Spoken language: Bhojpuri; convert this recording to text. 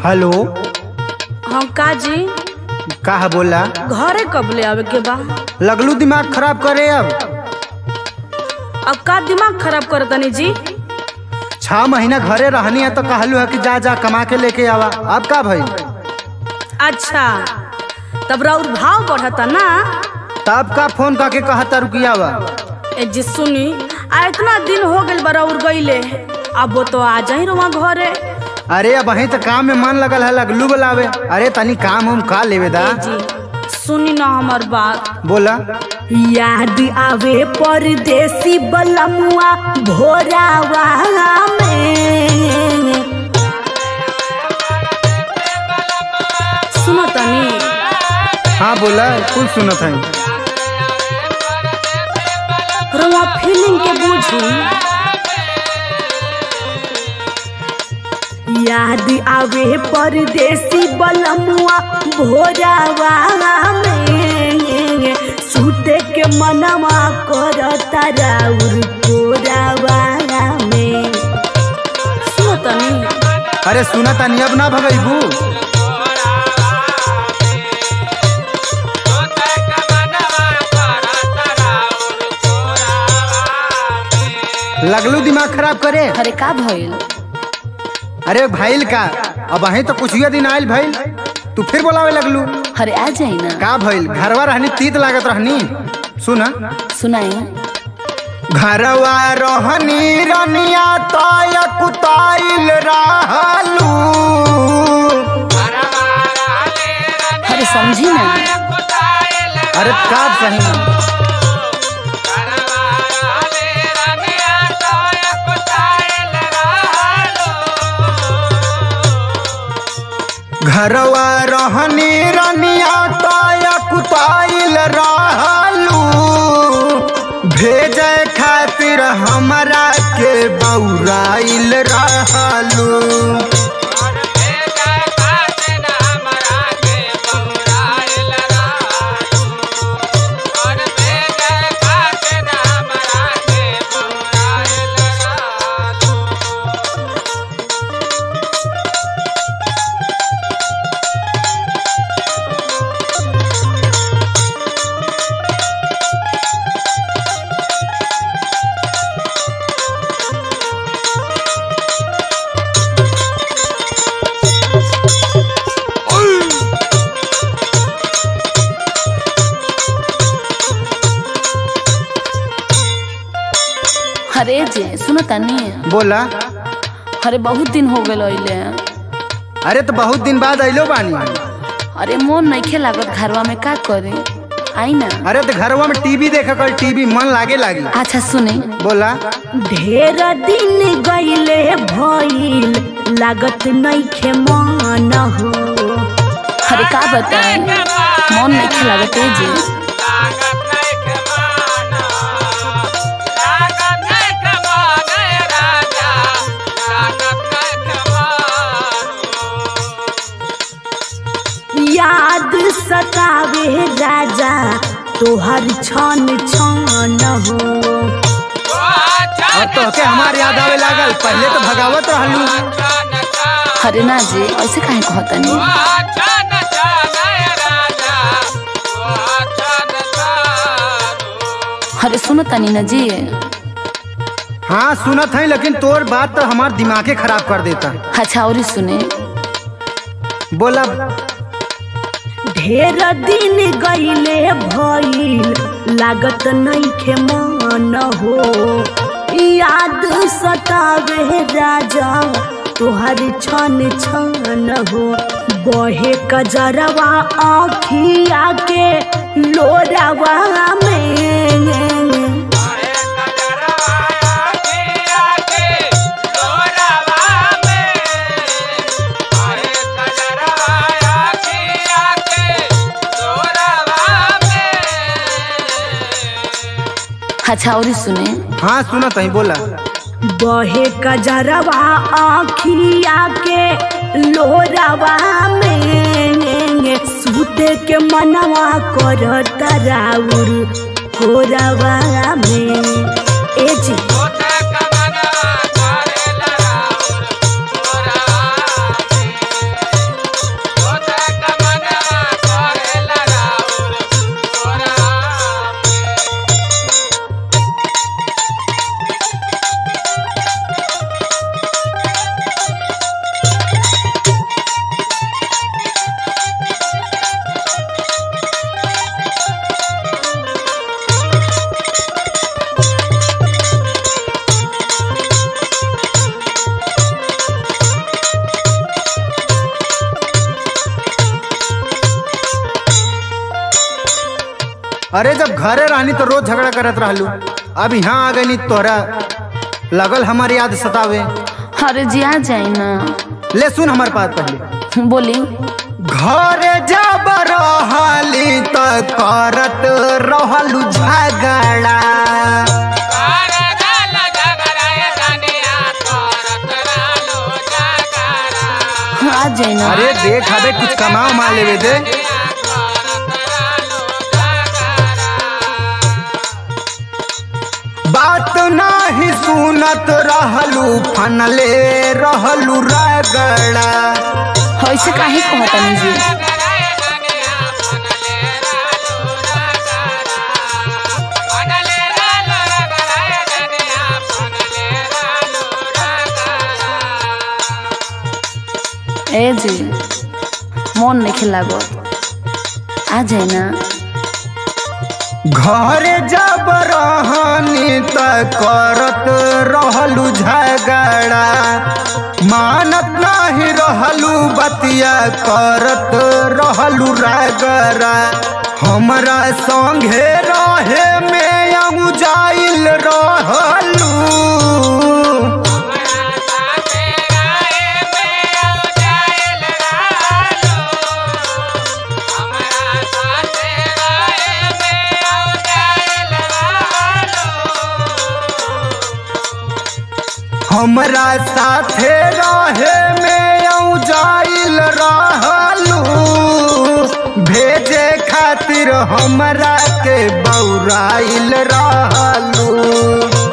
हेलो हम का जी का है बोला घरे कब ले आवे के बा लगलू दिमाग खराब करे अब अब का दिमाग खराब कर तनी जी छह महीना घरे रहनी है तो कहलू है कि जा जा कमा के लेके आवा अब का भाई अच्छा तब राउर भाव बढ़ता ना तब का फोन करके कहता रुकिया बा ए जी सुनी आ इतना दिन हो गइल बा राउर गइले अब वो तो आ जाई रवा घरे अरे अब वहीं तो काम में मन लगल है लगलू बुलावे अरे तनी काम हम का लेवे दा ए जी सुनी ना हमार बात बोला याद आवे परदेसी बलमुआ भोरावा में सुनो तनी हाँ बोला कुल सुनत है रवा फीलिंग के बुझी याद आवे परदेसी बलमुआ भोरावा में सूते के मनवा करता राउर कोरावा में सुनो तनी अरे सुना तनी अब ना भगैबू लगलू दिमाग खराब करे अरे का भइल अरे भाईल का अब वहीं तो कुछ दिन आयल भाईल तू फिर बोलावे लगलू अरे आ जाई ना का भइल घरवा रहनी तीत लागत रहनी सुना सुनाई घरवा रहनी रनिया ताय कुताइल रहलू अरे समझी ना अरे का सही घरवा रहनी रनिया ताय कुताइल रहलू भेजे खातिर हमरा के बौराइल रहलू अरे जे सुनो तनी बोला अरे बहुत दिन हो गए अइले अरे तो बहुत दिन बाद अइलो बानी अरे मोन नइखे लागत घरवा में का करे आई ना अरे तो घरवा में टीवी देख कर टीवी मन लागे लागी अच्छा सुने बोला ढेर दिन गईले भइल लागत नइखे मन हो अरे का बताए मन नइखे लागत ए जे याद सतावे राजा तोहर छन छन हो अब तो के हमार याद आवे लागल पहले तो भगावत रहलू अरे ना जी ऐसे काहे कहतनी अरे सुनो तनी ना जी हाँ सुनत है लेकिन तोर बात तो हमार दिमागे खराब कर देता अच्छा और सुने बोला ढेर दिन गईले भइल लागत नइखे मन हो याद सतावे राजा तोहर छन छन हो बहे कजरवा आखिया के लोरावा में अच्छा और सुने हाँ सुनत है बोला बहे कजरवा आखिया के लोरावा में सूते के मनवा करता राउर कोरावा में ए जी अरे जब घरे रहनी तो रोज झगड़ा करत रहलू अब यहाँ आ गई तोहरा लगल हमार याद सतावे अरे जी आ जाए ना ले सुन हमार बात पहले बोली घरे जब रहली तो करत रहलू झगड़ा आ जाए ना अरे देख हबे कुछ कमाओ मा लेवे दे बात नाही सुनत रहलू फनले रहलू रगड़ा ऐसे काहे कहतनी जी ए जी मन नहीं खिलागो आ जाए ना घरे जब रहनी त करत रहलू झगड़ा मानत नाही रहलू बतिया करत रहलू रगड़ा हमरा संगे रहे में अऊ जाइल रहलू हमरा साथे रहे में अऊ जाइल रहलू भेजे खातिर हमरा के बौराइल रहलू